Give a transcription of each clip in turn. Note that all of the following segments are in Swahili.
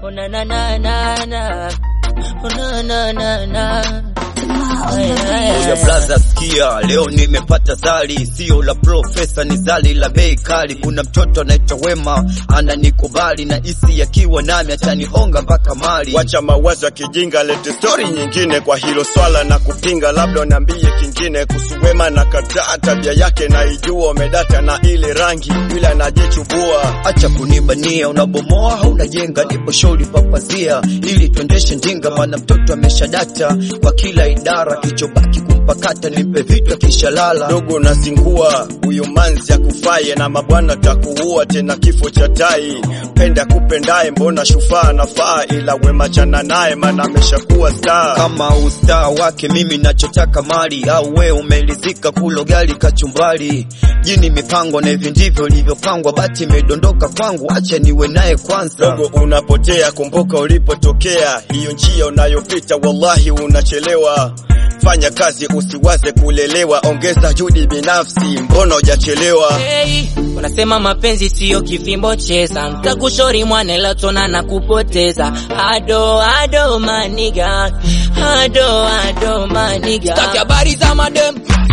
Oh na na na na na. Oh na na na na. Ay, ay, ay. Ya blaza sikia, leo nimepata zali, sio la profesa, ni zali la bei kali. Kuna mtoto anaitwa Wema ananikubali na isi akiwa nami atanihonga mpaka mali. Wacha mawazo ya kijinga, lete stori nyingine kwa hilo swala na kupinga, labda niambie kingine kuhusu Wema. Na kataa tabia yake na ijua, umedata na ile rangi vile anajichubua. Acha kunibania, unabomoa haunajenga, nipo shauri papazia ili tuendeshe ndinga, maana mtoto ameshadata kwa kila idara, kichobaki kumpakata, nimpe vitu akishalala. Dogo nazingua huyo manzi akufaye na mabwana takuua tena kifo cha tai. Penda kupendaye, mbona shufaa nafaa, ila Wema chana naye, maana ameshakuwa star. kama ustaa wake mimi nachotaka mali au we umelizika kulo gali kachumbari jini mipango na hivi ndivyo ilivyopangwa bati imedondoka kwangu acha niwe naye kwanza Dogo unapotea, kumbuka ulipotokea. Hiyo njia unayopita, wallahi unachelewa. Fanya kazi, usiwaze kulelewa, ongeza juhudi binafsi, mbona hujachelewa? Hey, unasema mapenzi siyo kifimbo cheza, nkakushori mwanela tona na kupoteza. Ado ado maniga, ado ado maniga. Staki habari za madem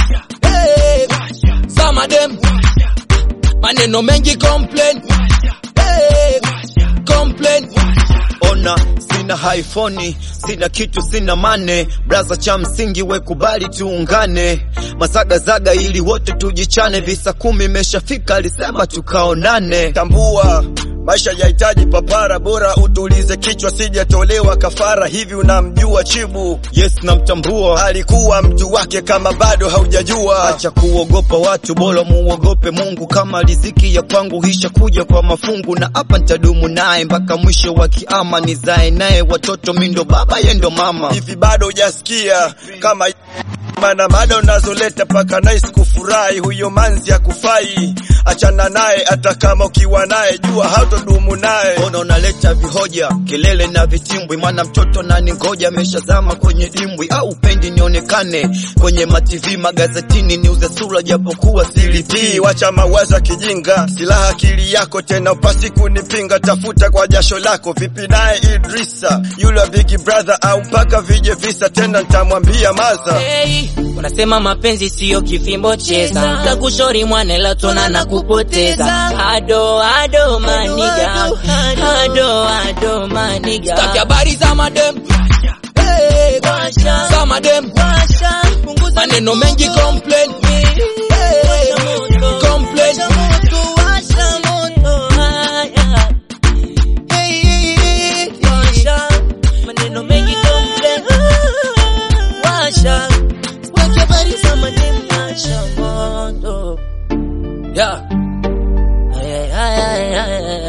hey, za madem maneno mengi complain hey, complain ona sina haifoni sina kitu sina mane braza cha msingi we kubali tuungane mazagazaga ili wote tujichane visa kumi imeshafika alisema tukaonane Tambua maisha yahitaji papara, bora utulize kichwa, sijatolewa kafara. Hivi unamjua Chibu? yes namtambua Alikuwa mtu wake, kama bado haujajua. acha kuogopa watu bora muogope mungu kama riziki ya kwangu hisha kuja kwa mafungu na hapa ntadumu naye mpaka mwisho wa kiama nizae naye watoto mindo baba yendo mama Hivi bado hujasikia kama mana mada unazoleta paka nice kufurahi, huyo manzi akufai, achana naye, hata kama ukiwa naye jua hautodumu naye. Mbona unaleta vihoja kelele na vitimbwi? Maana mtoto nani ngoja ameshazama kwenye dimbwi, au upendi nionekane kwenye mativi magazetini niuze sura japokuwa Tii, silipii. wacha mawazo ya kijinga, silaha akili yako tena, upasi kunipinga, tafuta kwa jasho lako. Vipi naye Idrisa yule wa Big Brother, au mpaka vije visa tena, nitamwambia maza Hey, unasema mapenzi siyo kifimbo cheza, nkakushori mwanela tona na kupoteza. Ado ado maniga, ado ado maniga. Staki habari za madem hey, Washa, za madem washa, punguza maneno mengi complain hey, complain Washa moto, haya. Hey, washa, maneno mengi complain. Washa, weke habari za madem, washa moto. yeah Ay, ay, ay, ay, ay.